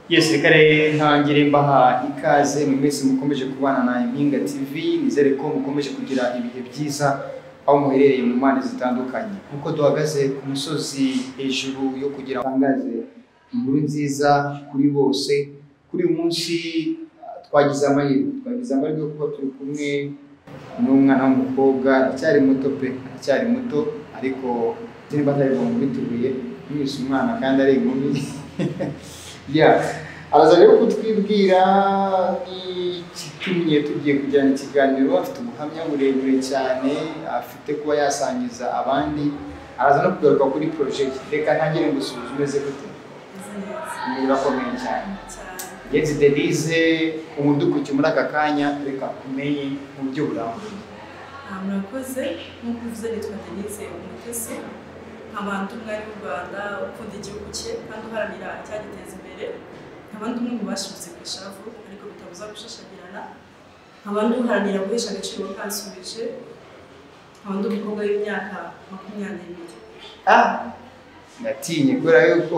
gisirikare ntangira mbaha ikaze muri wese mukomeje kubana na Impinga TV nizere ko mukomeje kugira ibihe byiza aho muherereye mu mpande zitandukanye nk'uko duhagaze ku musozi hejuru yo kugira ngo ntangaze inkuru nziza kuri bose kuri uyu munsi ah, twagize amahirwe twagize amahirwe yo kuba turi kumwe n'umwana w'umukobwa aracyari muto pe aracyari muto ariko nimba atarirwa mu bitubuye mwese umwana kandi ari inkumi Yeah. araza rero kutwibwira n'ikitumye tugiye kujyana ikiganiro afite ubuhamya burebure cyane afite kuba yasangiza abandi araza no kugaruka kuri porojegiti reka ntagire ngo usubize umeze gute niba akomeye cyane Yenzi Denise umudukuki muri aka kanya reka kumenye mu buryo burambuye Aha murakoze nk'uko uvuze nitwa Denise Umutesi nkaba ndi umwari w'u Rwanda ukunda igihugu cye kandi uharanira icyagiteza imbere nkaba ndi umwe mu bashibutse ku ishavu ariko bitabuza gushashagirana nkaba ndi uharanira guhesha agaciro kansubije nkaba ndi umukobwa w'imyaka makumyabiri ah ndatinye kubera yuko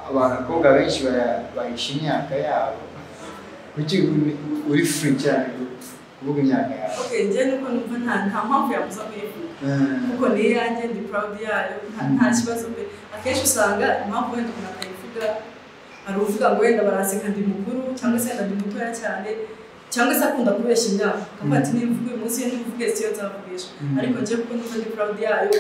abakobwa benshi bara- bahisha imyaka yabo kuki uri- uri free cyane kuvuga imyaka yawe ok njyewe nuko numva nta nta mpamvu yabuza kuyivuga Mm. kuko ni iyanjye ndi proud yayo nta- nta kibazo mbe akenshi usanga impamvu wenda umuntu atayivuga hari uvuga ngo wenda baraseka ndi mukuru cyangwa se wenda ndi mutoya cyane cyangwa se akunda kubeshya imyaka akavuga ati niba uvuga uyu munsi niba uvuga ejo siyo nzavugisha Mm. ariko njyewe kuko numva ndi proud yayo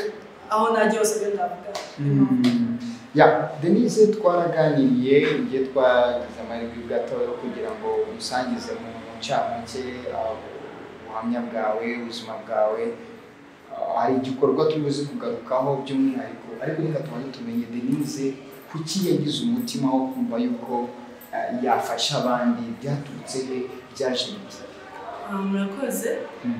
aho najya hose rero ndavuga Mm. Ya, Denise twaraganiriye igihe twagize amahirwe gato yo kugira ngo umusangize mu ncamake uh, ubuhamya bwawe ubuzima bwawe Uh, hari igikorwa turi buze kugarukaho by'umwihariko ariko reka tubanze tumenye Denise kuki yagize umutima wo kumva yuko uh, yafasha abandi byaturutse he byaje bite Ah, murakoze Mm.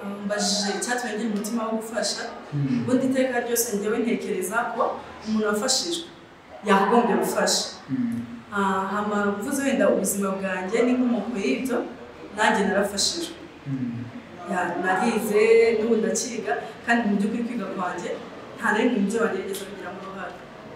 Ah, mbajije icyatumye ngira umutima wo gufasha Mm. ubundi iteka ryose njyewe ntekereza ko umuntu wafashijwe yakagombye gufasha Mm. Ah, hama mvuze wenda ubuzima bwanjye n'inkomoko y'ibyo nanjye narafashijwe Mm. Ya, narize n'ubu ndacyiga kandi mu by'ukuri kwiga kwanjye nta na rimwe mu byo bagerageza kugiramo uruhare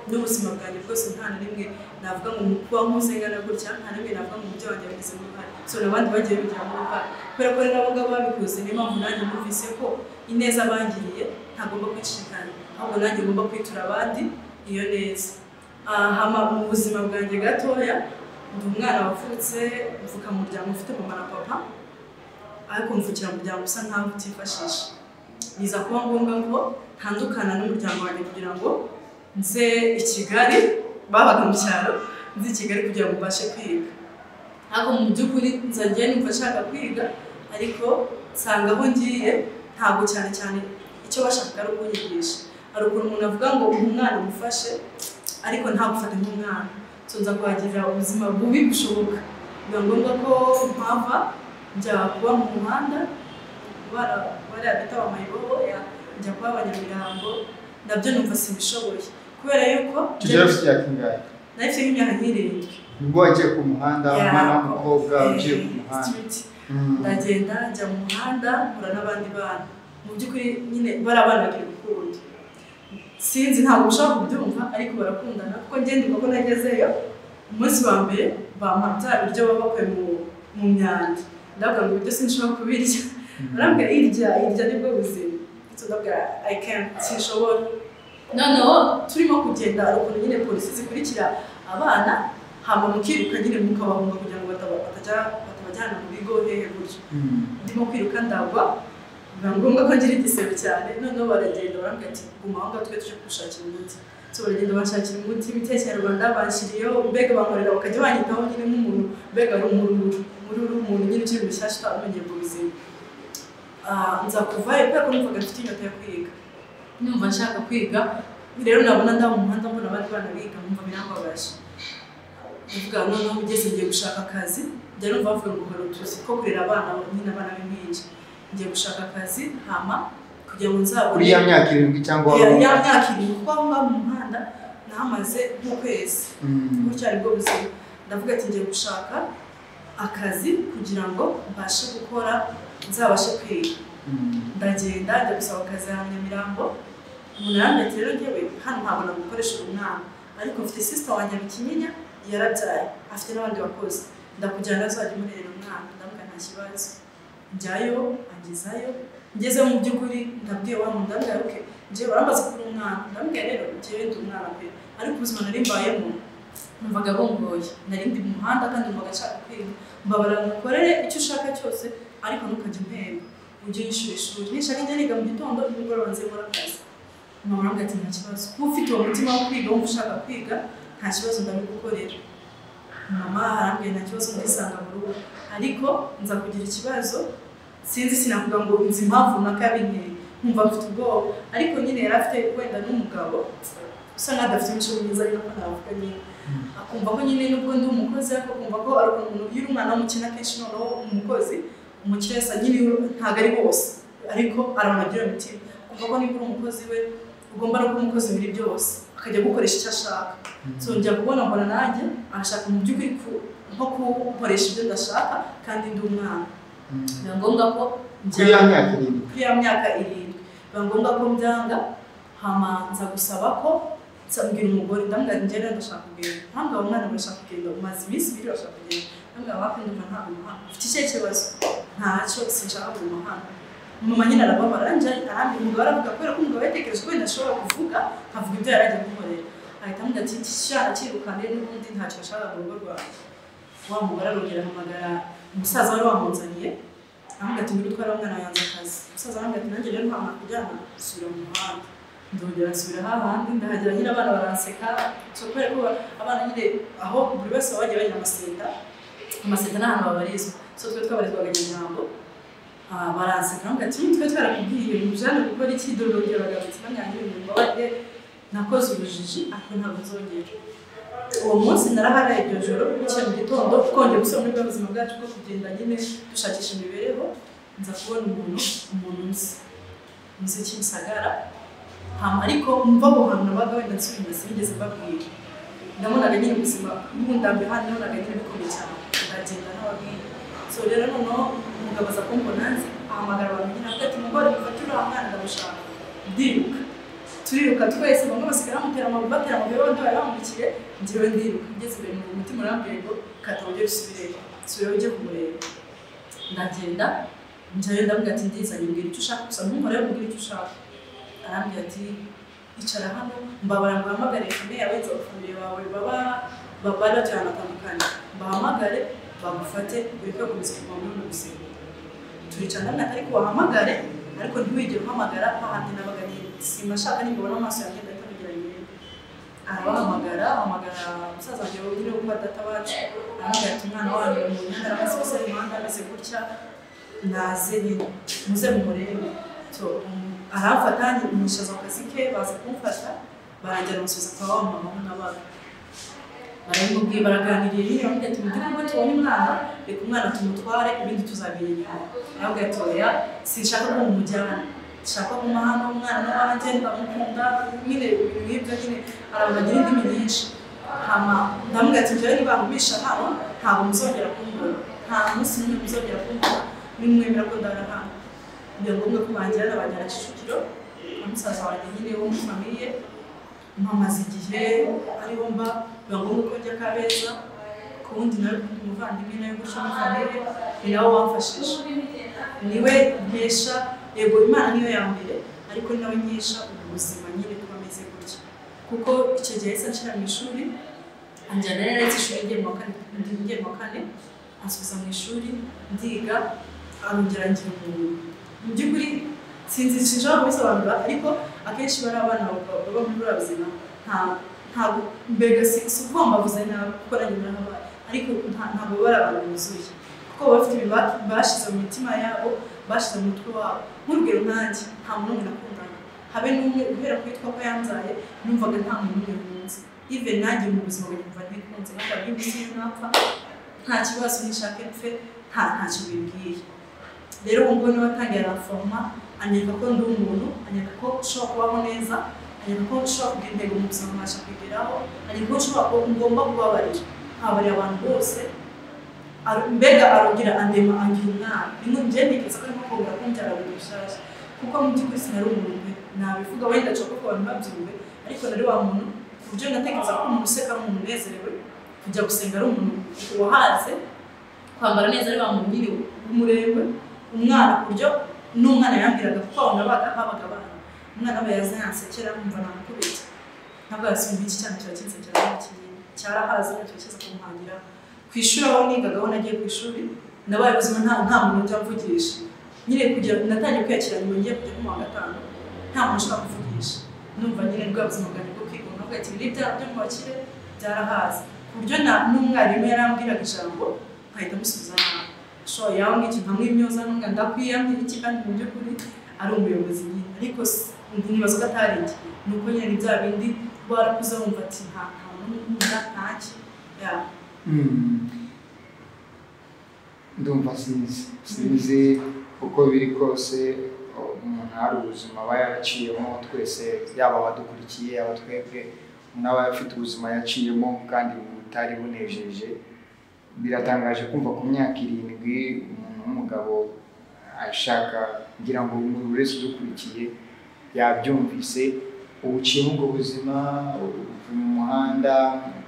n'ubuzima bwanjye bwose nta na rimwe navuga ngo mu kuba nkuze ngana gutya nta na rimwe navuga ngo mu byo bagiye bagizemo uruhare so n'abandi bagiye bagiramo uruhare kubera ko rero abo ngabo babikoze niyo mpamvu nanjye numvise ko ineza bangiriye ntagomba kwicikana ahubwo nanjye ngomba kwitura abandi iyo neza Ah, hama mu buzima bwanjye gatoya ndi umwana wavutse mvuka mu muryango ufite mama na papa ariko mvukira mu muryango usa nkaho utifashisha biza kuba ngombwa ngo ntandukana n'umuryango wanjye kugira ngo nze i kigali babaga mu cyaro nze i kigali kugira ngo mbashe kwiga ariko mu by'ukuri nza njyewe numva nshaka kwiga ariko nsanga aho ngiye ntabwo cyane cyane icyo bashakaga ari ukunyigisha hari ukuntu umuntu avuga ngo uyu mwana mufashe ariko ntabufate nk'umwana so nza kuhagirira ubuzima bubi bushoboka biba ngombwa ko mpava njya kuba mu muhanda bara- bariya bita amayibobo njya kuba abanyamirambo nabyo numva simbishoboye kubera yuko Tugera ufite imyaka ingahe? nahise nk'imyaka nk'irindwi Nibwo wagiye ku muhanda umwana w'umukobwa Eh, ugiye ku muhanda street. Mm. ndagenda njya mu muhanda mpura n'abandi bana mu by'ukuri nyine barabanagira urukundo sinzi ntabwo ushobora kubyumva ariko barakundana kuko ngenda uko nagezeyo umunsi wa mbere bampa bya biryo baba bakuye mu mu myanda ndabwira ngo ibyo sinshobora kubirya barambwira irya irya nibwo buzima ndetse ndabwira i can't sinshobora noneho turimo kugenda hari ukuntu nyine polisi zikurikira abana hama mukiruka nyine mukabahunga kugira ngo bataba- batajya- batabajyana mu bigo hehe gutyo Mm. ndimo kwiruka ndagwa biba ngombwa ko ngira igisebe cyane noneho baragenda barambwira ati guma aho ngaho twe tuje kugushakira umuti so baragenda banshakira umuti imiti ya kinyarwanda banshyiriyeho mbega bankorera bakajya banyitaho nyine nk'umuntu mbega ari umururu umururu umuntu nyine ukiri mushyashya utamenyerwa ubuzima Ah, nza kuvayo kubera ko numvaga mfite inyota yo kwiga numva nshaka kwiga rero nabona ndaba mu muhanda mbona abandi bana biga nkumva birambabaje ndavuga noneho ugeze ngiye gushaka akazi njya numva bavuga ngo hari utuzi ko kurera abana nyine abana b'impinja ngiye gushaka akazi hama kugira ngo kuri nzabone ya myaka irindwi cyangwa ya waba- ya myaka irindwi kuko aho ngaho mu muhanda nahamaze nk'ukwezi Mm. gutya aribwo buzima ndavuga ati ngiye gushaka akazi kugira ngo mbashe gukora nzabashe kwiga Mm. ndagenda njya gusaba akazi ahantu Nyamirambo umuntu yarambwira ati rero njyewe hano ntabwo nagukoresha uyu mwana ariko mfite sisita wanjye mu kinyinya yarabyaye afite n'abandi bakozi ndakujyana azajya umurera umwana ndavuga nta kibazo njyayo angezayo ngeze mu by'ukuri ndabwiye wa muntu ndabwira ok njyewe baramaze kubura umwana ndabwira rero njyewe ndi umwana pe ariko ubuzima nari mbayemo numvaga bungoye nari ndi mu muhanda kandi numvaga nshaka kwiga mbabara ngukorere icyo ushaka cyose ariko ntukajya umpemba ujye yishura ishuri nishaka njya niga mu gitondo nimugoroba nze nkora akazi mama arambwira ati nta kibazo kuba ufite uwo mutima wo kwiga wumva ushaka kwiga nta kibazo ndabigukorera mama arambwira nta kibazo ndisanga mu rugo ariko nza kugira ikibazo sinzi sinavuga ngo nzi impamvu runaka yabinteye nkumva mfite ubwoba ariko nyine yari afite wenda n'umugabo usa nk'aho adafite imico myiza ariko navuga nyine akumva ko nyine nubwo ndi umukozi ariko akumva ko ari umuntu iyo uri umwana w'umukene akenshi noneho umukozi umukire asa nyine ntabwo ari bose ariko aramugira imitima akumva ko niba uri umukozi we ugomba no kuba umukozi muri byose akajya gukoresha icyo ashaka zongera kubona mbona nanjye arashaka mu by'ukuri nko gukoresha ibyo ndashaka kandi ndi umwana biba ngombwa ko kuri ya myaka irindwi kuri ya myaka irindwi biba ngombwa ko mbyanga hamanza gusaba ko nsabwira umugore ndambwira njye rero ndashaka kugenda ntambwe abo mwana bashaka kugenda umaze iminsi ibiri bashaka kugenda ndambwira wapi ndumva ntabwo umuhanga ufite icyo kibazo ntacyo sinshaka kuguma hano mama nyine arababara njye arambi umugabo aravuga kubera ko umugabo yatekereje ko wenda ashobora kuvuga nkavuga ibyo yari agiye kumukorera ahita amubwira ati kishara kirukane n'ubundi ntacyo ashaka mu rugo rwawe wa mugore arongera ahamagara umusaza wari wamunzaniye aramubwira ati ngwino utware umwana yanze akazi umusaza aramubwira ati nanjye rero ntabwo kujyana gusubira mu muhanda ndongera nsubira hahandi ndahagera nyine abana baranseka so kubera ko abana nyine aho buri wese baba bagiye bajya amaseta amaseta ni ahantu babarizwa so twe twabarizwaga nyamirambo baranseka baravuga ati twe twarakubwiye ibintu byane gukora iki dore urugero bagarutse banyange ibintu mbabarire nakoze ubujiji ariko ntabwo nzongera uwo munsi naraharaye iryo joro bukeye mu gitondo twongeye gusubira muri bwa buzima bwacu bwo kugenda nyine dushakisha imibereho nza kubona umuntu umuntu nzi nzi kimisagara ariko mva aho hantu nabaga wenda nsubira sinigeze mbabwira ndabonaga nyine ubuzima bw'undambe hano nabonaga nyine bikomeye cyane ndagenda n'ababwira so rero noneho umugabo aza kumbona nzi ahamagara abantu nyine avuga ati mugore mufate uriya mwana ndamushaka ndiruka turiruka twese bamwe basigara bamutera amaguru batera amaguru abandi bari bamurikiye njyewe ndiruka ngeze imbere mu mutima urambwira ngo kata ujye gusubireba subira ujye kumureba ndagenda njyayo ndamubwira ati ndizanye mbwira icyo ushaka gusa ntumore mbwira icyo ushaka arambwira ati icara hano mbabara ngo uhamagare kane yawe nzabafamiliye bawe baba bari baturana batandukanye mbahamagare bagufate ureke gukomeza kuva muri ubu buzima turicara ndamwaka ariko wahamagare ariko ntiwigere uhamagara hahandi nabaga nyine simba ashaka nibabona amaso yanjye ndahita mugira nyine arabahamagara ahamagara umusaza wanjye wongere kuba databacu aramubwira ati umwana wanyu mu muhanda amaze gusa mu muhanda ameze gutya naze nyine muze mumurebe so aramfata mushaza mu kazi ke baza kumfata barangira umusubiza kwa wa mama n'abaga baramubwiye baraganiriye nyine bamubwira ati mujye kuba tubona umwana reka umwana tumutware ibindi tuzabimenya arabwira ati oya sinshaka ko mumujyana nshaka kumuha hano umwana n'abandi ndamukunda nyine ibintu nk'ibyo nyine arabagira indimi nyinshi hama ndamubwira ati njyewe nibangumisha hano ntabwo muzongera kumbona nta munsi n'umwe muzongera kumbona nimwemera ko ndara hano biba ngombwa ko bangira n'abajyana kicukiro na musaza wanjye nyine wo muri famiye mpamaze igihe ariho mba biba ngombwa ko njya kabeza ku wundi nawe umuvandimwe nawe gutyo muri famiye ni nawe wamfashije niwe nkesha yego imana niyo ya mbere ariko ni nawe nkesha ubu buzima nyine kuba ameze gutya kuko icyo gihe yahise anshyira mu ishuri anjyana rero yaretse ishuri ngiye mu wa kane ansubiza mu ishuri ndiga arongera ngira umuntu mu by'ukuri sinzi sinshobora kubisobanura ariko akenshi bari abana baba muri buriya buzima ntabwo mbega si ukuvuga ngo mbavuze nabi kuko nanjye narahabaye ariko ntabwo baba ari abantu buzuye kuko baba bafite ibintu bashyize mu mitima yabo bashyize mu mutwe wabo nk'urugero nanjye nta muntu n'umwe nakundana habe n'umwe guhera ku yitwa ko yanzaye numvaga nta muntu n'umwe nkunze ive nanjye mu buzima bwanjye numva ntikunze ntabwo ari bimwe ntapfa nta kibazo nishake mpfe nta ntacyo bimbwiye rero uwo nguwo niwe watangiye araforoma anyereka ko ndi umuntu anyereka ko ushobora kubaho neza anyereka ko ushobora kugira intego mu buzima nkabasha kugeraho anyereka ko ushobora kuba ngomba kubabarira nkabarira abantu bose mbega arongera andema angira umwana rimwe njye ntekereza ko arimo kongera kumbyara buri rushyashya kuko mu by'ukuri sinari umuntu mbe nabivuga wenda nshaka ko abantu babyumve ariko nari wa muntu ku buryo natekereza ko umuntu useka ari umuntu unezerewe kujya gusenga ari umuntu wahaze kwambara neza ari wa mubiri w'umurembe umwana ku buryo n'umwana yambwiraga kuko abantu babaga habaga abana umwana aba yaza yansekera nkumva namukubita ntabwo yasumba iki cyane kiba kinsekera nta kintu cyarahaze ntacyo kiza kumuhangira ku ishuri aho nigagaho nagiye ku ishuri nabaye ubuzima nta nta muntu ujya mvugisha nyine kugira natangiye kwiyakira nyuma ngiye kujya mu wa gatanu nta muntu ushaka kuvugisha numva nyine bwa buzima bwanjye bwo kwiga navuga ati biri bya byo mu bakire byarahaze ku buryo na n'umwarimu yarambwiraga ijambo nkahita musubiza nabi so yambwira iki nkamwimyoza ntunga ndakwiyambira iki kandi mu by'ukuri ari umuyobozi nyine ariko ntibaza ko atari iki ni uko nyine ni bya bindi warakuze wumva ati nta kantu nkunda ntaki yeah. ndumva sinzi sinzi uko biri kose umuntu hari ubuzima aba yaraciyemo twese yaba abadukurikiye yaba twebwe umuntu aba afite ubuzima yaciyemo kandi butari bunejeje biratangaje kumva ku myaka irindwi umuntu w'umugabo ashaka kugira ngo umuntu wese udukurikiye yabyumvise ubu uciyemo ubwo buzima uvuye mu muhanda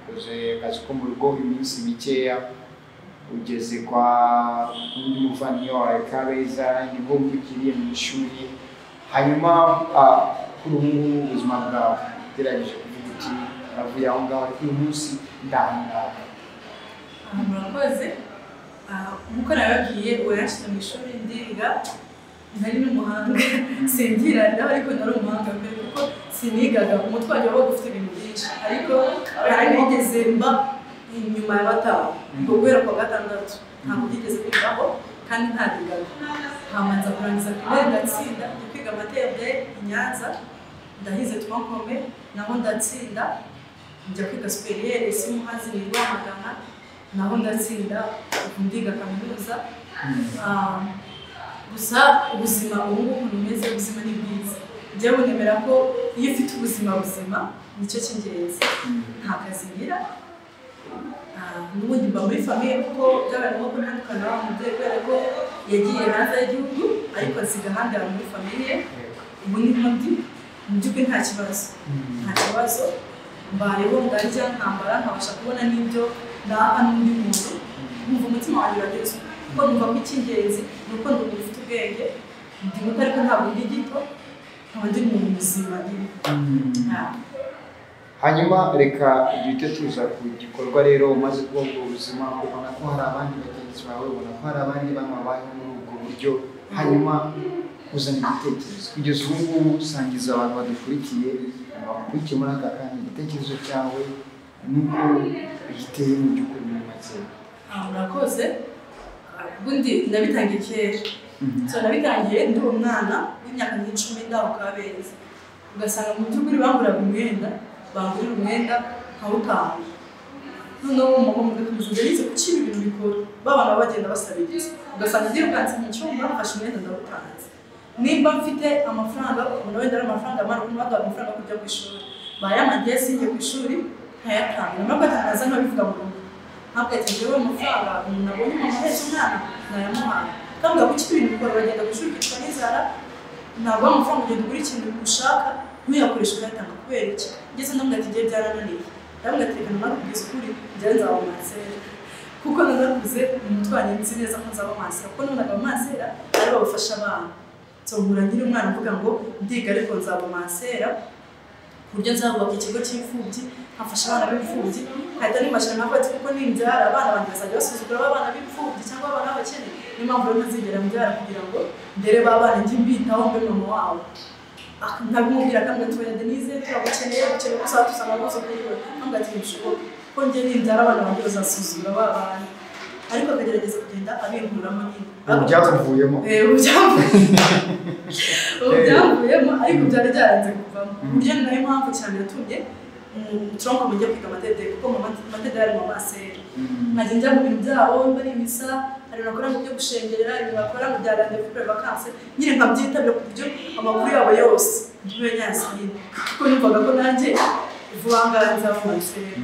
ukoze akazi ko mu rugo iminsi mikeya ugeze kwa undi muvandimwe wawe kabeza nibwo mvukiriye mu ishuri hanyuma kuri ubu ngubu ubuzima bwawe ugeragije kuvuga uti aravuye aho ngaho ariko uyu munsi ndahangaha aha murakoze nk'uko nababwiye uwo yashyize mu ishuri ndiga nari n'umuhanga singira nawe ariko nari umuhanga mbere kuko sinigaga umutwe wanjye wabaga ufite ibintu byinshi ariko hari nigeze mba inyuma ya bataha guhera kwa gatandatu ntabwo byigeze kwigaho kandi nta bigaga hamanza kurangiza primaire ndatsinda ndi kwiga amatembwe i Nyanza ndahize twankome naho ndatsinda njya kwiga superiere isi muhazi ni Rwamagana naho ndatsinda ndiga kaminuza gusa ubuzima ubu ngubu bumeze ubuzima ni bwiza njyewe nemera ko iyo ufite ubuzima buzima nicyo cy'ingenzi nta kazi ngira n'ubundi mba muri famiye kuko byabaye ngombwa ntandukana wa mubyeyi kubera ko yagiye hanze y'igihugu ariko asiga ahandi hantu muri famiye ubu ni nk'undi mu by'ukuri nta kibazo nta kibazo mbayeho ndarya nkambara nkabasha kubona n'ibyo naha n'undi muntu nkumva umutima wanjye uragezwe kuko numva ko icy'ingenzi ni uko ndumva ufite ubwenge ndi muto ariko ntabwo ndi gito nkaba ndi mu buzima nyine hanyuma reka duhite tuza ku gikorwa rero umaze kuba ubwo buzima ubona ko hari abandi bagenzi bawe ubona ko hari abandi bana babayeho muri ubwo buryo hanyuma uzana igitekerezo kugeza ubu ngubu usangiza abantu badukurikiye bakurikiye muri aka kanya igitekerezo cyawe nuko giteye mu by'ukuri muri make murakoze ubundi nabitangiye kera so nabitangiye ndi umwana w'imyaka nk'icumi ndaho kabeza ugasanga mu by'ukuri bamburaga umwenda bangurira umwenda nkawutanga noneho umuntu mugakomeza ndetse gucira ibintu bikora babana bagenda basabiriza ugasanga ngiye ubwansi mu cyumba mfashe umwenda ndawutanze nimba mfite amafaranga umuntu wenda ari amafaranga amara umuntu waduha amafaranga yo kujya ku ishuri bayamangiye sinjye ku ishuri nkayatanga nyuma ko atanaza nkabivuga mu rugo ntabwo ati njyewe amafaranga umuntu abonye umuntu ahetse umwana nayamuhaye kandi ugakurikiza ibintu bikora bagenda ku ishuri ukicwa n'inzara ntabwo amafaranga ugenda ugura ikintu ushaka ntuyakoreshe uyatanga kubera iki ngeze ndamubwira ati igihe byarananiye ndamubwira ati reka namara kugeza ukuri njyewe nzaba mansera kuko nanakuze umutwe wanjye nzi neza ko nzaba mansera kuko nabonaga amansera ari bo bafasha abana nsohora nkiri umwana mvuga ngo ndiga ariko nzaba mansera ku buryo nzabubaka ikigo cy'imfubyi nkafasha abana b'imfubyi nkahita nibashira nkavuga ati kuko nimbyara abana banjye bazajya basuzugura abana b'imfubyi cyangwa abana b'abakene niyo mpamvu rero ntazigera mbyara kugira ngo ndere ba bana njye mbitaho mbe mama wabo ntabimubwira akambwira ati wenda Denise turagukeneye ukeneye ko uzatuza amabuzo kuri we ntabwo ati bishoboka ko njye nibyara abana banjye bazasuzumira ba bantu ariko akagerageza kugenda abinkuramo nyine ubu byakuvuyemo ubu byamvuyemo ariko byari byaranze kuvamo uburyo ni nayo mpamvu cyane yatumye turongo mujye kwiga amatedeye kuko amatedeye ari mu maseri nkajya njya mu bintu byabo mba ari imisa hari ibintu bakora mu byo gushengerera ibintu bakora mu bya radiyo kuri vakanse nyine nkabyitabira ku buryo amakuru yabo yose ntibe yasinyira kuko numvaga ko nanjye vuba ngaha nzavuga seri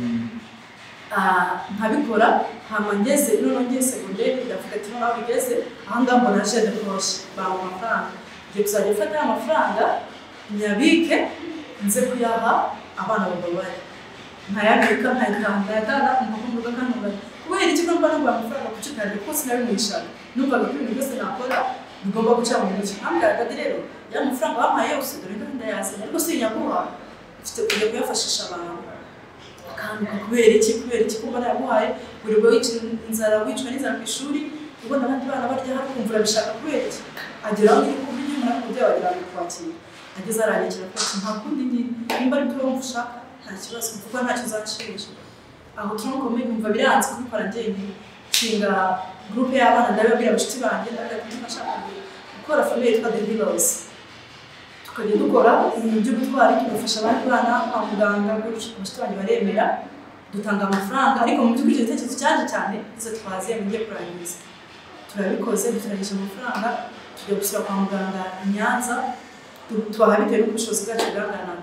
nkabikora hanyuma ngeze noneho ngiye segonderi ndavuga ati noneho bigeze aha ngaha mbona jene koroshe baha amafaranga ngiye kuzajya mfata ya mafaranga nyabike nze kuyaha abana bababaye nkayabika nkayakanda yagara umukobwa ugakanura kubera iki ngomba no guha amafaranga ku cyitare kuko sinabimwishaga numvaga ko ibintu byose nakora bigomba guca mu ntoki nkambwiraga ati rero ya mafaranga wampaye yose dore ko ndayazanye ariko si nyaguha mfite kujya kuyafashisha abantu akanguka kubera iki kubera iki kuba nayaguhaye buri bwo wicaye inzara wicwa n'inzara ku ishuri ubona abandi bana barya hari ukumva urabishaka kubera iki ageraho uri kumva inyuma ariko umubyeyi wagira ngo kwakira ageze arangikira rwose nta kundi nyine nimba ari byo wumva ushaka nta kibazo kuko ntacyo uzacisha aho turamukomeye numva biranze kubikora njyenyine nshinga gurupe y'abana ndabibabwira abashuti banjye ndabibabwira ko nashaka gukora famille yitwa the heroes tukajya dukora ibintu by'ubutwari tugafasha abandi bana kwa muganga gutyo abashuti banjye baremera dutanga amafaranga ariko mu by'ukuri icyo gitekerezo cyaje cyane izo twaziye mu gihe kurangiza turabikoze duturangije amafaranga tujya gusura kwa muganga i nyanza tubaha bitewe n'ubushobozi bwacu bwangana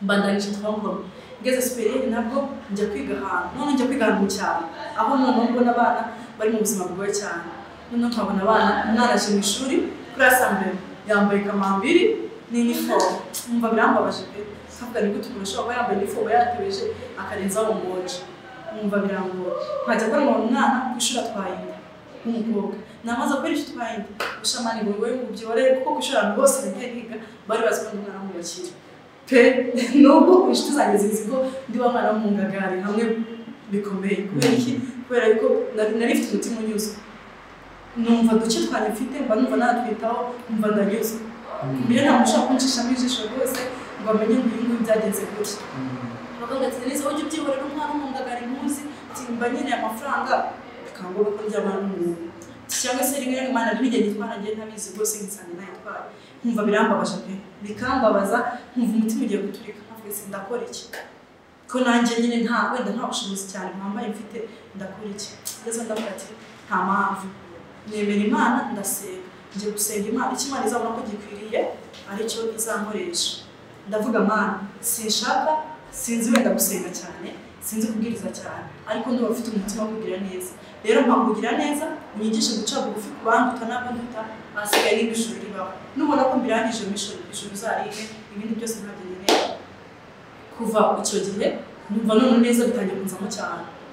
mbandanyije twangoma ngeze superieri nabwo njya kwiga ahantu none njya kwiga ahantu mu cyaro aho noneho mbona abana bari mu buzima bwiwe cyane noneho nkabona abana umwana aje mu ishuri kuri asambere yambaye kamambiri n'inifomu nkumva birambabaje pe nkavuga ni gute umuntu ashobora kuba yambaye inifomu yatebeje akarenzaho umugoji nkumva birambuye nkajya kubona umwana ku ishuri atwaye inda nk'umukobwa namaze kubera icyo twahinde ushamani ngo wowe ubyore kuko ku ishuri abantu bose bagiye biga bari bazi ko umwana w'umubakire pe n'ubwo inshuti zanjye zizi ko ndi wa mwana w'umwungagari hamwe bikomeye kubera iki kubera ko nari mfite umutima unyuzwe numva duce twanjye mfite mba numva natwitaho numva ndanyuzwe mbere nta muntu ushobora kunshishamo ijisho rwose ngo amenye ngo uyu nguyu byagenze gutya abaganga ati neza ujye ubyihorera umwana w'umwungagari ntuzi mba nkeneye amafaranga bikangwa ko njya abantu n'umuntu cyangwa se rimwe na rimwe nabigenda itwara ngenda ntabizi rwose nkisanga nayitwara nkumva birambabaza pe bikambabaza nkumva umutima ugiye guturika nkavuga ese ndakora iki ko nanjye nyine nta wenda nta bushobozi cyane mpambaye mfite ndakora iki ndetse ndavuga ati nta mpamvu nemera imana ndasenga ngiye gusenga imana icyo imana izabona ko gikwiriye aricyo izankoresha ndavuga mana sinshaka sinzi wenda gusenga cyane sinzi kubwiriza cyane ariko ndumva mfite umutima wo kugira neza rero mpakugira neza unyigishe guca bugufi ku bandi utanabaduta ahasigaye niba ijuru ribaho nubona ko mbirangije mu ijuru ijuru uzarire ibindi byose ntagende neza kuva icyo gihe numva none neza bitangiye kunzamo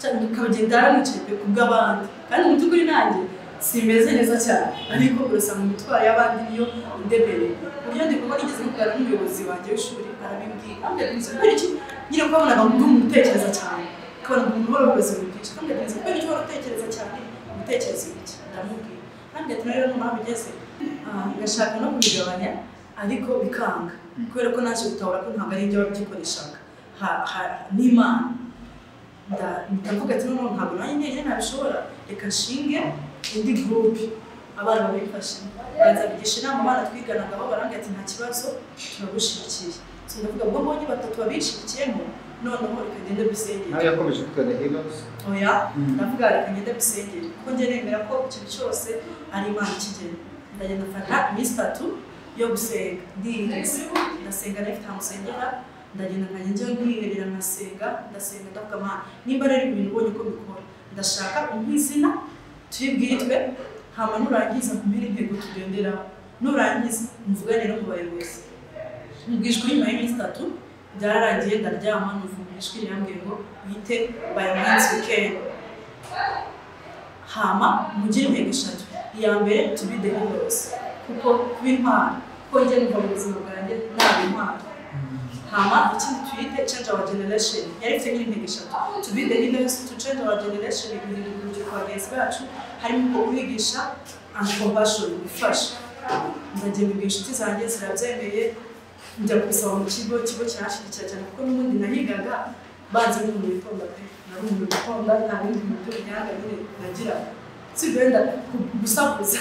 cyane ukagenda yaranicaye pe ku bw'abandi kandi mu by'ukuri nanjye simeze neza cyane ariko urasanga imitwaro y'abandi niyo indemereye uburyo ndi kuba nigeze kuganira n'umuyobozi wanjye w'ishuri arabimbwira ambwira kubera iki nyine kubabonaga mu by'umuntu utekereza cyane ukabona umuntu ubona ubuyobozi bwinshi kandi akazi kubera icyo uhora utekereza cyane ibitekerezo bike ndamubwira kandi gatuma rero noneho bigeze ngashaka no kubigabanya ariko bikanga kubera ko naje gutabura ko ntabwo ari ibyo babyikoreshaga n'imana ndavuga ati noneho ntabwo nanjye njyenyine ntabishobora reka nshinge indi gurupe abana babifashe baza bigisha inama abana twiganagaho barambwira ati nta kibazo turagushyigikiye ndavuga ngo mbonye batatu babishigikiyemo noneho reka ngende bisengere nawe yakomeje kwitwa the heroes oya ndavuga reka ngende bisengere kuko njye nemera ko ikintu cyose ari imana ikigena ndagenda mfata iminsi itatu yo gusenga ndiyiriza ndasenga nifite ahantu nsengera ndagenda nkajya njyewe nkiherera nkasenga ndasenga ndavuga amana nimba rero ibintu ubonye ko bikora ndashaka nk'izina turibwitwe hama nurangiza kumenya intego tugenderaho nurangiza mvugane no mu bayobozi mbwishwe nyuma y'iminsi itatu byararangiye ndaryama numva ijwi rirambwiye ngo wite bayamansi wikendi hama mugire intego eshatu iya mbere tubide hose kuko kuba intwaro kuko njye numva mu buzima bwanjye naba intwaro hama ikindi twite change our generation yari ifite n'intego eshatu tubide hose to change our generation ibintu urubyiruko bagenzi bacu harimo kubigisha and compassion gufasha ndagenda ubwo inshuti zanjye zirabyemeye njya kubisaba mu kigo ikigo cyashyigikiye cyane kuko n'ubundi nahigaga banze n'umuntu witonda pe nari umuntu witonda nta bindi bintu by'ubunyanga nyine nagira si wenda gusakuza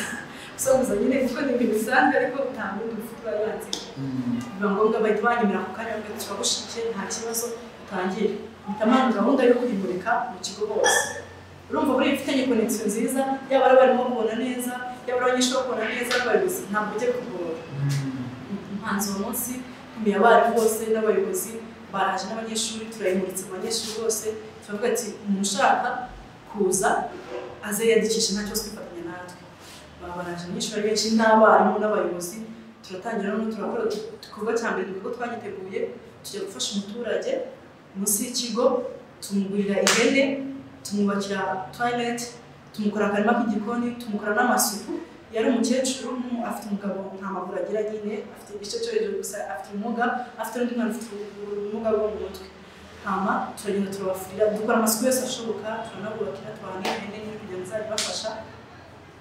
gusakuza nyine kuko ni ibintu bisanzwe ariko nta bindi bifite uba yanze biba ngombwa bahita banyemera ku karere ngo turagushyigikiye nta kibazo utangire bitamana gahunda yo kwimurika mu kigo hose urumva buriya ufitanye konegisiyo nziza yaba ari abarimu bakubona neza yaba ari abanyeshuri bakubona neza n'abayobozi ntabwo ujya kugora umuhanzi uwo munsi ntumiye abarimu bose n'abayobozi baraje n'abanyeshuri turayimuritse mu banyeshuri bose turavuga ati umuntu ushaka kuza aze yiyandikishe nta kibazo kwifatanya natwe baba baraje abanyeshuri benshi n'abarimu n'abayobozi turatangira noneho turakora igikorwa cya mbere ni uko twagiteguye tujya gufasha umuturage munsi y'ikigo tumugurira ihene tumwubakira toilette tumukora akarima k'igikoni tumukora n'amasuku yari umukecuru mm, afite umugabo nta maguru agira nyine afite igice cyo hejuru gusa afite ubumuga afite n'undi mwana ufite ubumuga bwo mu mutwe hama turagenda turabafurira dukora amasuku yose ashoboka turanabubakira tubana n'ihene n'ibintu kugira ngo bizabibafasha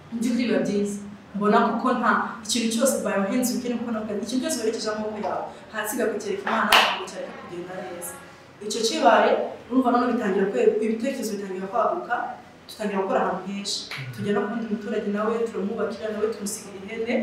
mu by'ukuri biba byiza mbona kuko nta ikintu cyose bayohenze ubukene kuko ntabwo ikintu cyose werekeje amaboko yawe hasiga kukereka imana ntabwo cyareka kugenda neza icyo kibaye urumva noneho bitangira kwe- ibitekerezo bitangira kwaguka dutangira gukora ahantu henshi tujya no ku wundi muturage nawe turamwubakira nawe tumusigira ihene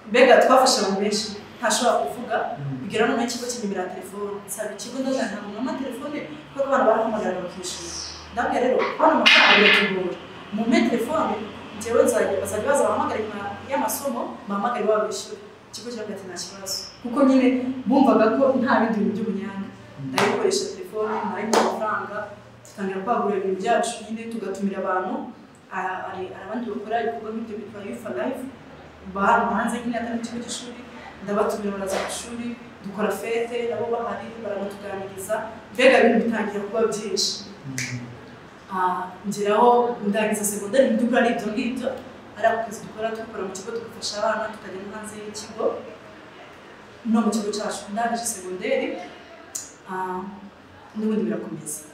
mbega twafashe abantu benshi ntashobora kuvuga bigera none ikigo kinyimira telefone nsaba ikigo ndazana mama telefone kuko abantu barahamagara bakishima ndabwira rero kubona amafaranga biratugora mumpe telefone njyewe nzajya bazajya baza bahamagare nyuma y'amasomo bahamagare baba bishyura ikigo kiravuga ati nta kibazo kuko nyine bumvaga ko nta bindi bintu by'ubunyanga ndayikoresha telefone ntarengwa amafaranga dutangira kwagura ibintu byacu nyine tugatumira abantu ah, hari hari abandi bakora ibikorwa nk'ibyo bitwa yufa life bahari hanze nyine atari mu kigo cy'ishuri ndabatumira baraza ku ishuri dukora fete nabo bahari barabatuganiriza mbega ibintu bitangira kuba byinshi Ah, ngeraho ndangiza segonderi mu by'ukuri ari ibyo ngibyo ari ako kazi dukora dukora mu kigo tugafasha abana tukajya no hanze y'ikigo no mu kigo cyacu ndangije segonderi ah, n'ubundi birakomeza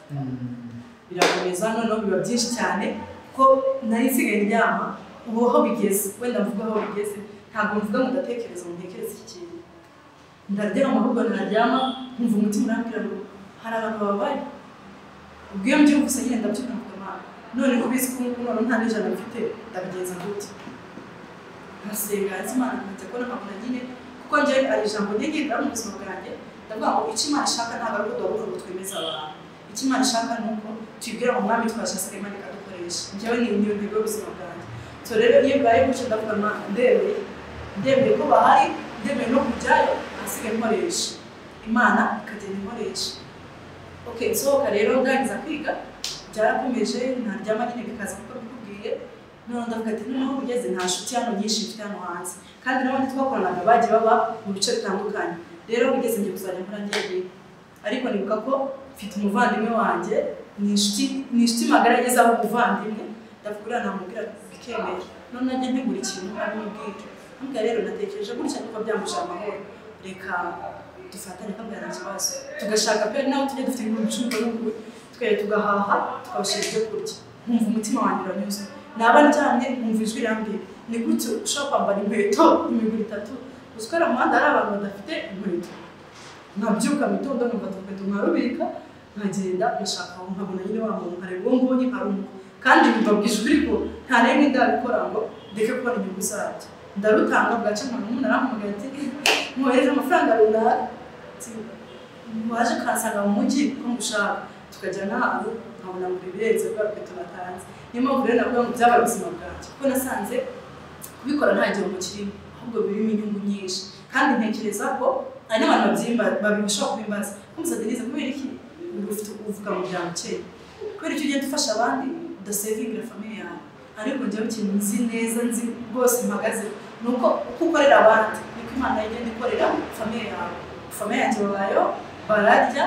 birakomeza noneho biba byinshi cyane kuko nari nsigaye ndyama ubu aho bigeze wenda mvuga aho bigeze ntabwo mvuga ngo ndatekereza ngo ntekereze iki kintu ndaryama ahubwo naryama nkumva umutima urambwira ngo hari abantu babaye ubwo iyo mbyumva gusa nyine ndabyumva nk'akamaro none ko bizi ko ubu none nta n'ijana mfite ndabigenza gute nkasenga nzi imana nkajya kubona nkabona nyine kuko njyewe ari ijambo ntigirira mu buzima bwanjye ndavuga ngo icyo imana ishaka ntabwo ari ukuduha ngo twemeze abantu icyo imana ishaka ni uko tuyibwira ngo mwami twashasira imana ikadukoresha njyewe ni niyo ntego y'ubuzima bwanjye so rero iyo bibaye gutyo ndavuga imana ndemeye ndemeye ko bahari ndemeye no kujyayo ahasigaye nkoresha imana ikagenda ikoresha okay nsohoka rero ndangiza kwiga byarakomeje ntaryama nyine bikaza kuko bikubwiye noneho ndavuga ati noneho ugeze nta nshuti hano nyinshi mfite hano hanze kandi n'abandi twakoranaga bagiye baba mu bice bitandukanye rero ugeze ngiye kuzajya nkora ngiye ariko nibuka ko mfite umuvandimwe wanjye ni inshuti ni inshuti magara ageze aho umuvandimwe ndavuga uriya namubwira bikemera none najya ntegura ikintu abimubwira ntabwo rero natekereje gutya nuko byambuje amahoro reka dufatane kabwa nta kibazo tugashaka pe nawe tujye dufite ibintu bicuruzwa n'ubwo twere tugahaha tukabashyira ibyo kurya nkumva umutima wanjye uranyuze naba ndyamye nkumva ijwi rirambye ni gutyo ushobora kwambara inkweto imiguru itatu uzikora mu muhanda hari abantu badafite inkweto nkabyuka mu gitondo nkafata urukweto nkarubika nkagenda ngashaka aho nkabona nyine wa muntu nkareba uwo nguwo ni harimo kandi mbabwije ukuri ko nta n'imwe ndabikora ngo ndeke kubona inyungu zabyo ndarutanga bwaca nkabona umuntu arampamagaye ati mwohereje amafaranga runaka ati waje ukansanga mu mujyi ko ngushaka tukajya n'ahantu nkabona ngo ibirenze kubera ko tunatanze niyo mpamvu rero navuga ngo byabaye ubuzima bwanjye kuko nasanze kubikora nta gihombo kirimo ahubwo birimo inyungu nyinshi kandi ntekereza ko hari n'abantu babyimba babishobora kubimbaza kumusa denise kubera iki ufite uvuga mu bya bukeye kubera icyo ugenda ufasha abandi udasevingira famiye yawe ariko njyewe ikintu nzi neza nzi rwose mpagaze ni uko uko ukorera abandi niko imana igenda ikorera famiye yawe famiye yanjye babayo bararya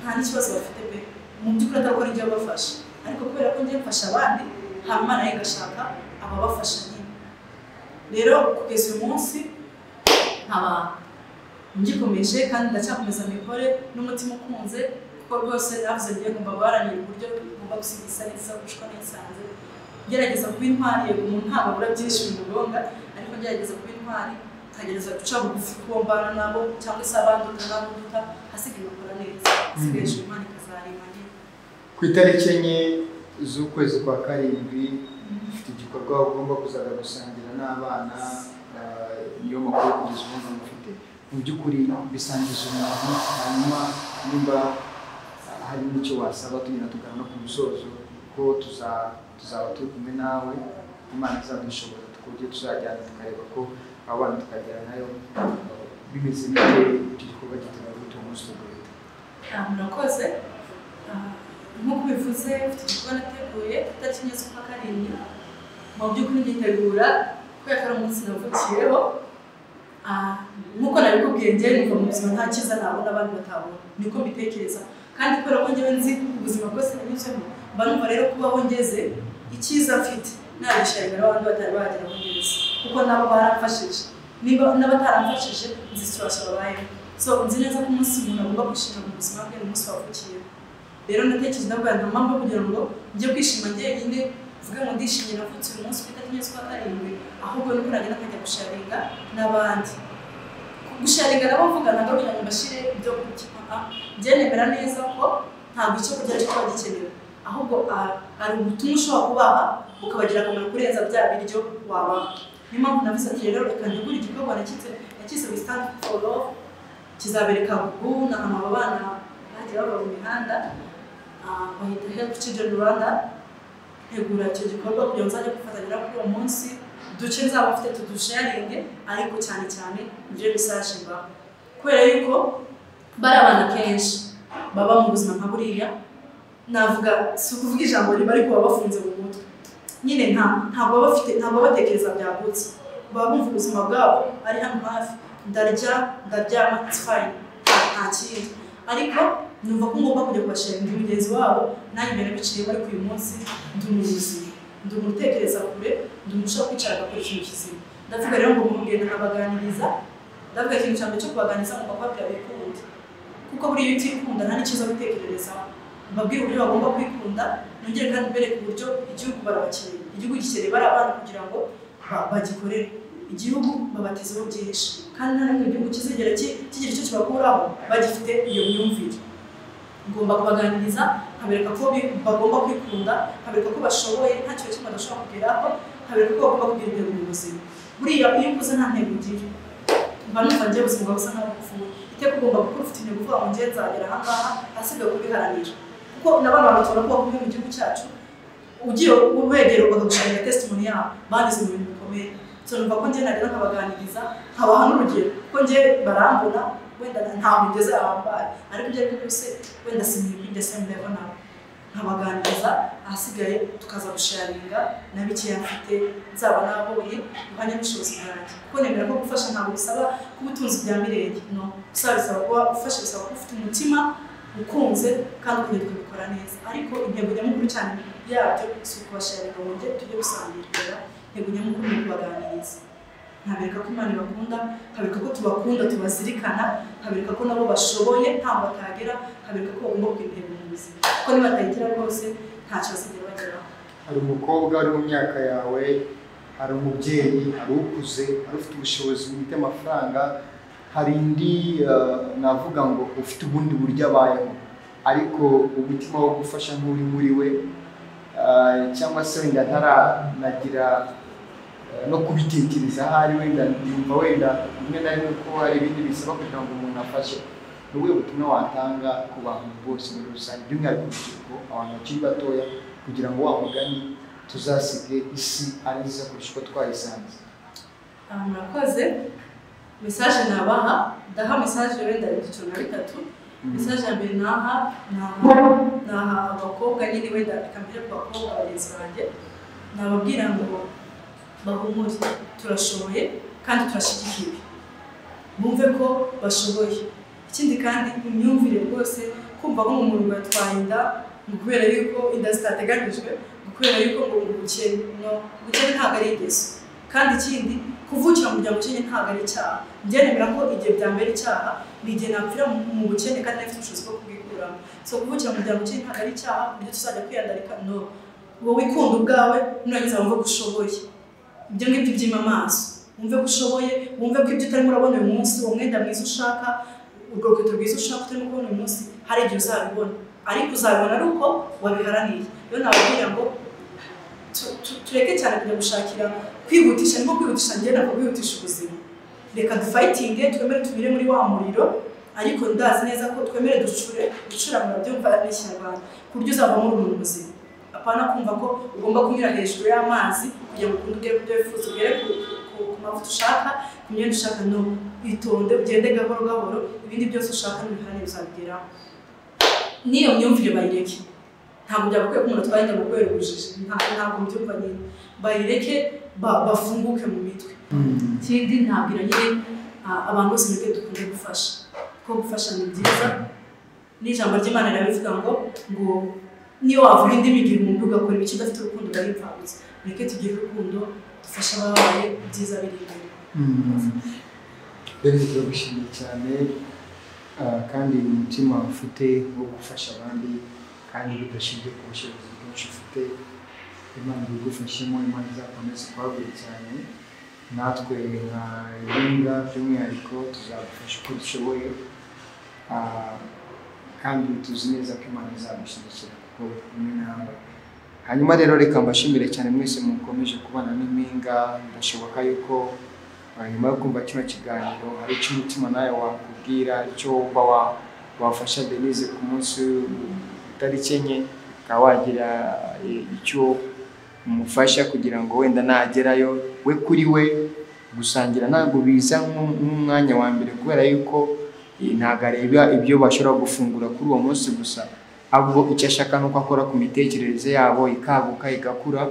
nta n'ikibazo bafite pe mu by'ukuri atakora ibyo abafasha ariko kubera ko njye mfasha abandi hanyuma imana yo igashaka ababafasha nyine rero kugeza uyu munsi nkaba ngikomeje kandi ndacyakomeza mikore n'umutima ukunze kuko rwose navuze ngiye ngomba guharanira uburyo ngomba gusigisa neza gushwa nisanze ngerageza kuba intwari yego umuntu ntabwo abura byinshi bimugonga ariko ngerageza kuba intwari nkagerageza guca bugufi kuwo mbana nabo cyangwa se abandi utanabuduta hasigaye bakora neza hasigaye hejuru imana ikazareba nyine ku itariki enye z'ukwezi kwa karindwi ufite igikorwa ugomba kuzaza gusangira n'abana ah, niyo makuru kugeza ubu ngubu ufite mu by'ukuri bisangiza umuntu hanyuma nimba ah, hari n'icyo wasaba tugenda tugana no ku musozo kuko tuza- tuzaba turi kumwe nawe imana izadushoboza ku buryo tuzajyana tukareba ko abo bana tukagera nayo bimeze bite icyo gikorwa gitanga gutunga umunsi tugahita Ah, murakoze Ah, nk'uko bivuze mfite igikorwa nateguye itariki enye z'ukwa karindwi mu by'ukuri nditegura kubera ko ari umunsi navukiyeho Ah, nk'uko nabikubwiye njyewe numva mu buzima nta cyiza nabona abandi batabona niko mbitekereza kandi kubera ko njyewe nzi ubuzima bwose nanyuzemo mba numva rero kubaho ngeze icyiza mfite nabishayira abandi batari bagera aho ngeze kuko nabo baramfashije niba n'abataramfashije nzi ikibazo babayemo so nzi neza ko umunsi umuntu agomba kwishimira mu buzima bwe n'umunsi wavukiyeho rero ndatekereza nabwo nta mpamvu yo kugira ngo njye kwishima njyenyine mvuge ngo ndishimye navutse uyu munsi kuri tariki z'ukwa karindwi ahubwo nuko nagenda nkajya gusharinga n'abandi gusharinga nabo mvugana ngo kugira ngo mbashyire ibyo kurya aha byenemera neza ko ntabwo icyo kurya cyo kuba gikenewe ahubwo ah, hari ubutumwa ushobora kubaha ukabagira akamaro kurenza bya biryo wabaha niyo mpamvu navuze ati rero reka ntegure igikorwa nakitse nakise wisitani foro kizabereka ubu ni ahantu aba bana bagiye baba mu mihanda ah, bahita health children rwanda ntegura icyo gikorwa kugira ngo nzajye gufatanya kuri uwo munsi uduce nzaba mfite tudusharinge ariko cyane cyane ibyo bisaje mbaho kubera yuko bari abana kenshi baba mu buzima nka buriya navuga si ukuvuga ijambo riba ariko baba bafunze mu mutwe nyine nta ntabwo baba bafite ntabwo baba batekereza byagutse baba bumva ubuzima bwabo ari hano hafi ndarya ndaryama it's fine nta kindi ariko numva ko ngomba kujya kubashinga mugenzi wabo nanjye mbere biciye bari uyu munsi ndi umuyobozi ndi umutekereza kure ndi umuntu ushobora kwicara agakora ikintu kizima ndavuga rero ngo mugenda nkabaganiriza ndavuga ikintu cya mbere cyo kubaganiriza ngo bakubabwira bikunde kuko buriya iyo utikunda nta n'ikibazo bitekererezaho mbabwire uburyo bagomba kwikunda nongere kandi mbereke uburyo igihugu barabakeneye igihugu gikeneye bari abana kugira ngo ba- bagikorere igihugu babatezeho byinshi kandi nta n'imwe igihugu kizigera ki- kigira icyo kibakuraho bagifite iyo myumvire ngomba kubaganiriza nkabereka ko bi- bagomba kwikunda nkabereka ko bashoboye nta kintu kimwe badashobora kugeraho nkabereka ko bagomba kugira intego mu buzima buriya iyo ukuze nta ntego ugira mba numva njye ubuzima bwawe busa nkaho bupfuye iteka ugomba gukora ufite intego uvuga ngo njye nzagera aha ngaha hasigaye kubiharanira kuko n'abana batubona ko bakomeye mu gihugu cyacu ugiye ubegera bakagushakira testimoni yabo banyuze mu bintu bikomeye so numva ko njye nagera nkabaganiriza nkabaha n'urugero kuko njye barambona wenda nta mugeze ahambaye ariko ibyo ari byo byose wenda simiri kuri the same level nabo nkabaganiriza ahasigaye tukaza gusharinga na bikeya mfite nzaba naboye mpanye n'ubushobozi bwanjye kuko nemera ko gufasha ntabwo bisaba kuba utunze ibya mirenge no bisaba bisaba kuba ufasha bisaba kuba ufite umutima ukunze kandi ukajya kubikora neza ariko intego nyamukuru cyane yabyo si ukubasharinga ngo njye tujye gusangirira intego nyamukuru ni ukubaganiriza nkabereka ko imana ibakunda nkabereka ko tubakunda tubazirikana nkabereka ko nabo bashoboye ntabwo batagera nkabereka ko bagomba kugira intego mu buzima kuko nibatayigira rwose ntacyo bazigera bageraho hari umukobwa ari mu myaka yawe hari umubyeyi hari ukuze hari ufite ubushobozi bwite amafaranga hari indi eh, navuga ngo ufite ubundi buryo abayeho ariko umutima wo gufasha nk'uri muri we eh, cyangwa se wenda ntaranagira eh, no kubitekereza ahari wenda yumva wenda rimwe na rimwe ko hari ibindi bisaba kugira ngo umuntu afashe ni ubuhe butumwa watanga ku bantu bose muri rusange by'umwihariko urubyiruko abantu bakiri batoya kugira ngo wa mugani tuzasige isi ari nziza kurusha uko twayisanze aha murakoze mesaje nabaha ndaha mesaje wenda ibyiciro na bitatu mesaje ya mbere naha naha naha abakobwa nyine wenda ikamere ku bakobwa bagenzi banjye nababwira ngo bahumure turashoboye kandi turashyigikiwe bumve ko bashoboye ikindi kandi imyumvire rwose kumva ko mu murimo yatwaye inda ni ukubera yuko inda zitateganyijwe ni ukubera yuko ngo ubukene no ubukene ntabwo ari ingeso kandi ikindi kuvukira mu muryango ukennye ntabwo ari icyaha byenemera ko igihe byambera icyaha ni igihe napfira mu mu bukene kandi nafite ubushobozi bwo kubwikuramo so kuvukira mu muryango ukennye ntabwo ari icyaha ku buryo tuzajya kwiyandarika no wowe ikunda ubwawe nurangiza wumve ko ushoboye ibyo ngibyo ubyima amaso wumve ko ushoboye wumve ko ibyo utarimo urabona uyu munsi uwo mwenda mwiza ushaka urwo rukweto rwiza ushaka utarimo kubona uyu munsi hari igihe uzabibona ariko uzabibona ari uko wabiharaniye rero nababwira ngo tu- tu- tureke cyane kujya gushakira kwihutisha niko kwihutisha njye ntabwo kwihutisha ubuzima reka dufayitinge twemere tubire muri wa muriro ariko ndazi neza ko twemere ducure gucura murabyumva ari ikinyarwanda ku buryo uzavamo uri umuntu muzima apana kumva ko ugomba kunyura hejuru y'amazi kugira ngo ukunde ugere ku byo wifuza ugere ku- ku- ku mavuta ushaka ku myenda ushaka no witonde ugende gahoro gahoro ibindi byose ushaka n'ibiharane bizabigeraho n'iyo myumvire bayireke ntabwo byagakwiye ko umuntu atwara inda kubera ubujiji nta- ntabwo mbyumva nyine bayireke ba- bafunguke mu mitwe ikindi nabwira nyine ah, abantu bose mwebwe dukunde gufasha ko gufasha ni byiza n'ijambo ry'imana rirabivuga ngo ngo niyo wavuga indimi igihumbi ugakora ibice udafite urukundo urayipfambutsa mureke tugire urukundo dufashe ababaye ibyiza biri imbere rero turagushimiye cyane ah, kandi umutima ufite wo gufasha abandi kandi bidashingiye ku bushobozi bwinshi ufite imana ibigufashemo imana izakomeza kuhagura cyane natwe nka ringa by'umwihariko tuzagufasha uko dushoboye Ah, kandi tuzi neza ko imana izagushyigikira kuko imwe nawe hanyuma rero reka mbashimire cyane mwese mukomeje kubana n'impinga birashoboka yuko ah, nyuma yo kumva kino kiganiro hari icyo umutima nawe wakubwira icyo wumva wa- wafasha denise ku munsi utariki enye ukaba wagira eh, icyo umufasha kugira ngo wenda nagerayo we kuri we gusangira ntabwo biza nk'u- nk'umwanya wa mbere kubera yuko eh, ntabwo areba ibyo bashobora gufungura kuri uwo munsi gusa ahubwo icyo ashaka ni uko akora ku mitekerereze yabo ikaguka igakura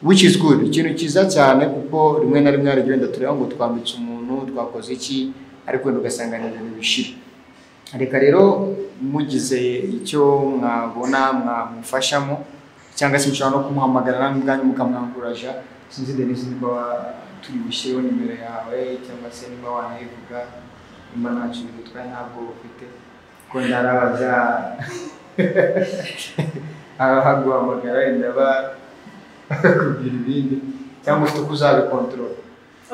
which is good ikintu cyiza cyane kuko rimwe na rimwe hari igihe wenda tureba ngo twambitse umuntu twakoze iki ariko wenda ugasanga ni ibintu bishira reka rero mugize icyo mwabona mwamufashamo cyangwa se mushobora no kumuhamagara namwe ubwanyu mukamwanguraja sinzi denise niba wa- turi bushyireho nimero yawe cyangwa se niba wanayivuga nimba ntacyo bigutwaye ntabwo ufite ko ndarabaza abahaguhamagara wenda bakubwira ibindi cyangwa ufite uko uzabikontorora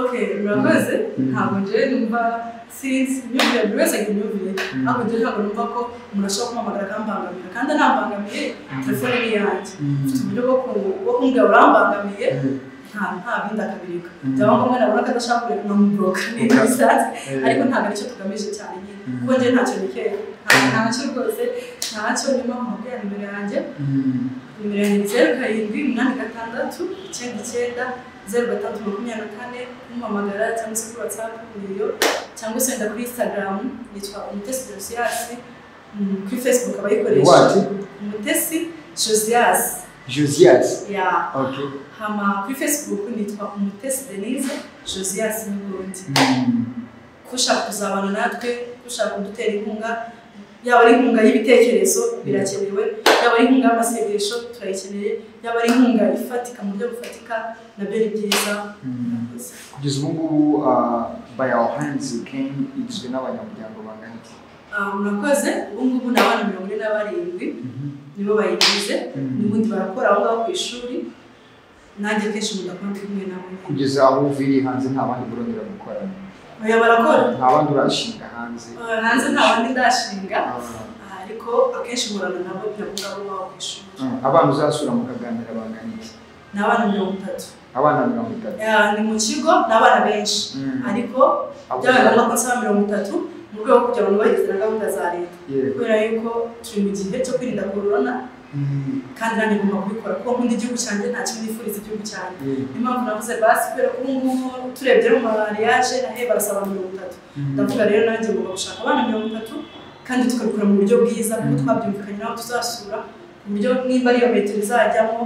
okay murakoze ntabwo njyewe numva sinzi imyumvire buri wese agira imyumvire ntabwo njyewe ntabwo numva ko umuntu ashobora kumpamagara akambangamira kandi anambangamiye telefone ni yanjye mfite uburyo bwo ku- bwo kumbwira urambangamiye nta nta bindi akabireka Mm. byaba ngombwa nabona ko adashaka kureka nkamuboroka niba Okay. bisanzwe Eh. ariko ntabwo aricyo tugamije cyane nyine Mm. kuko njyewe ntacyo nikeye nta- ntacyo rwose ntacyo niba nkubwira nimero yanjye nimero yanjye zeru karindwi umunani gatandatu icyenda icyenda zeru gatandatu makumyabiri na kane kumpamagara cyangwa se kuri watsapu niyo cyangwa se wenda kuri insitagaramu yitwa umutesi josiyasi Mm, kuri fesibuku abayikoresha What? umutesi josiyasi josias ya ok hama kuri facebook nitwa umutesi denise josias n'ubundi Mm. ko ushaka kuzabana natwe ko ushaka kudutera inkunga yaba ari inkunga y'ibitekerezo birakenewe yaba ari inkunga y'amasengesho turayikeneye yaba ari inkunga ifatika mu buryo bufatika nabyo ni byiza Mm. murakoze kugeza ubu ngubu uh, by our hands you came igizwe n'abanyamuryango bangana iki Ah, murakoze ubu ngubu ni abana mirongo ine na barindwi nibo bayigize Mm. n'ubundi barakora aho ngaho ku ishuri nanjye kenshi mudakora ndi kumwe nabo nyine. kugeza aho uviriye hanze nta bandi burongera gukora oya barakora nta bandi urashinga hanze Ah, hanze nta bandi ndashinga Ah, ariko akenshi murana nabo biravuga ngo baba ku ishuri ah. abana uzasura mukaganira bangana iki ni abana mirongo itatu abana mirongo itatu Ah, ni mu kigo ni abana benshi Mm. ariko Abo byabaye uzasura- ngombwa ko nsaba mirongo itatu mu rwego rwo kugira ngo nubahirize na gahunda za leta Yego. kubera yuko turi mu gihe cyo kwirinda korona Mm. kandi nanjye ngomba kubikora kuko nkunda igihugu cyanjye nta kimwe nifuriza igihugu cyanjye Yego. niyo mpamvu navuze basi kubera ko ubu ngubu turebye no mu mariage nahe barasaba mirongo itatu Mm. ndavuga rero nanjye ngomba gushaka abana mirongo itatu kandi tukabikora mu buryo bwiza kuko twabyumvikanye n'abo tuzasura ku buryo nimba ariyo metero izajyamo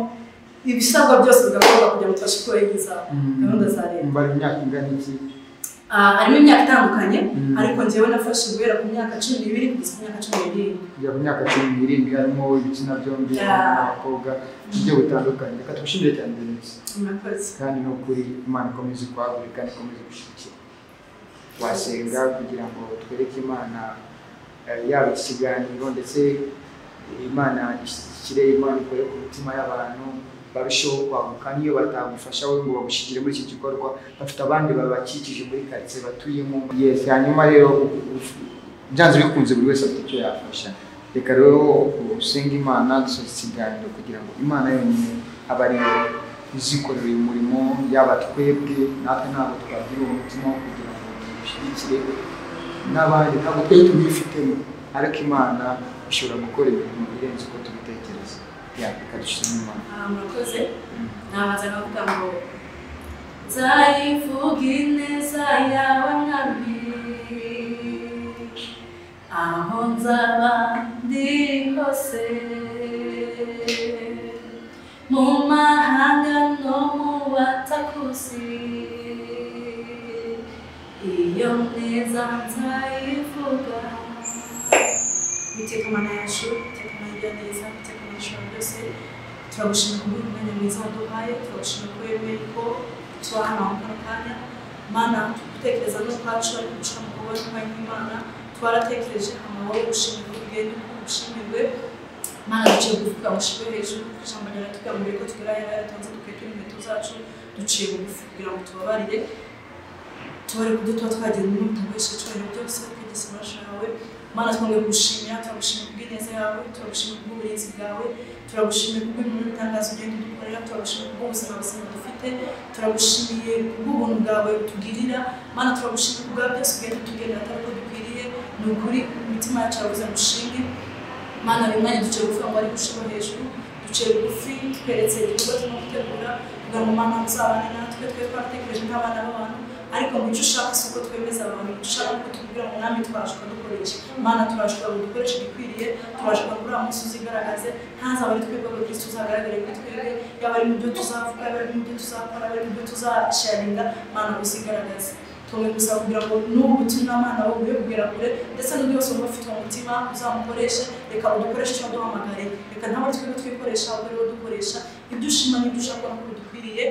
ibisabwa byose bigakorwa kugira ngo tubashe kubahiriza Mm. gahunda za leta Bari mu myaka ingana iki Ah, harimo imyaka itandukanye Mm. ariko njyewe nafashe guhera ku myaka cumi n'ibiri kugeza ku myaka cumi n'irindwi kujya ku myaka cumi n'irindwi harimo ibitsina byombi Yeah. abahungu n'abakobwa ibyo bitandukanye reka tugushimire cyane denise murakoze kandi ni ukuri imana ikomeze kuhagurika kandi ikomeze gushyigikira wasenga kugira ngo twereke imana eh, yaba iki kiganiro ndetse imana ishyigikire imana ikore ku mitima y'abantu barusheho kwaguka n'iyo batagufasha we ngo bagushyigikire muri iki gikorwa bafite abandi babakikije muri karitsiye batuyemo yes hanyuma rero byanze bikunze buri wese afite icyo yafasha reka rero usenge imana dusoza ikiganiro kugira ngo imana yonyine abe ariyo izikorera uyu murimo yaba twebwe natwe ntabwo twagira uwo mutima wo kugira ngo dushyigikire n'abandi ntabwo twe tubifitemo ariko imana ishobora gukora ibintu birenze uko tubitekereza yandika dushima imana Ah, murakoze Mm. nabaza nkavuga ngo nzayivuga ineza yawe mwami aho nzaba ndi hose mu mahanga no mu batakuzi iyo neza nzayivuga iteka mana yacu iteka mana rya neza iteka mana ishobora byose turagushima kubwira umwanya mwiza waduhaye turagushima ko wemeye ko tuba hano aho kano kanya mana gutekereza no kwacu ariko gushira mu kubona umwanya w'imana twaratekereje amabaho gushima ko bigenda uko ushimirwe mana duciye kuvuga gushirwe hejuru ijambo ryawe tugambiriye ko tugera hera yatanze dukwiye turi inkweto zacu duciye bugufi kugira ngo tubabarire tubare kubyo tuba twagira umuntu utagurisha icyubahiro byose kwigisima cyawe mana twongeye kugushimira turagushimira kubw'ineza yawe turagushimira kubw'uburinzi bwawe turagushimiye kubw'ibintu bitangaza ugenda udukorera turagushimira kubw'ubuzima buzima dufite turagushimiye kubw'ubuntu bwawe butugirira mana turagushimira kubwa byose ugenda utugenera atari ko dukwiriye ni ukuri imitima yacu yabuze gushimwe mana bimwanya duciye bugufi ngo ari gushima hejuru duciye bugufi tweretse igikorwa turimo gutegura kugira ngo mana muzabane natwe twe twatekereje nk'abana b'abantu ariko mu cyo ushaka si uko twemeza abantu dushaka ko tubwira ngo mwami twashwa dukora iki mana turashobora ngo dukoreshe ibikwiriye turashobora ngo uriya munsi uzigaragaze ntazaba ari twebwe ngo kristo uzagaragare kuri twebwe yaba ari mu byo tuzavuga yaba ari mu byo tuzakora yaba ari mu byo tuzasharinga mana uzigaragaze tumwe gusa kugira ngo n'ubu butumwa mana wowe ubuye kugera kure ndetse n'undi wese wumva ufite mu mutima uzamukoreshe reka udukoreshe icyo waduhamagaye reka ntabwo twebwe twikoresha ahubwo ariwo dukoresha ibyo ushima n'ibyo ushaka ubona ko bidukwiriye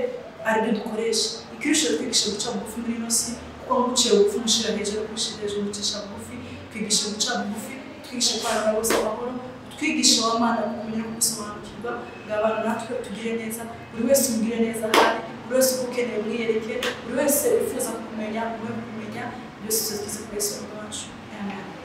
aribyo dukoresha ikirusha twigisha guca bugufi muri ino si kuko muciye bugufi mushira hejuru mushira hejuru mucisha bugufi twigisha guca bugufi twigisha kwanga bose amahoro twigisha wa mana kumenya no gusobanukirwa ngo abantu natwe tugire neza buri wese umugire neza ahari buri wese ukeneye umwiyereke buri wese wifuza kumenya umwe kumenya byose tuzize ku yesu wacu amen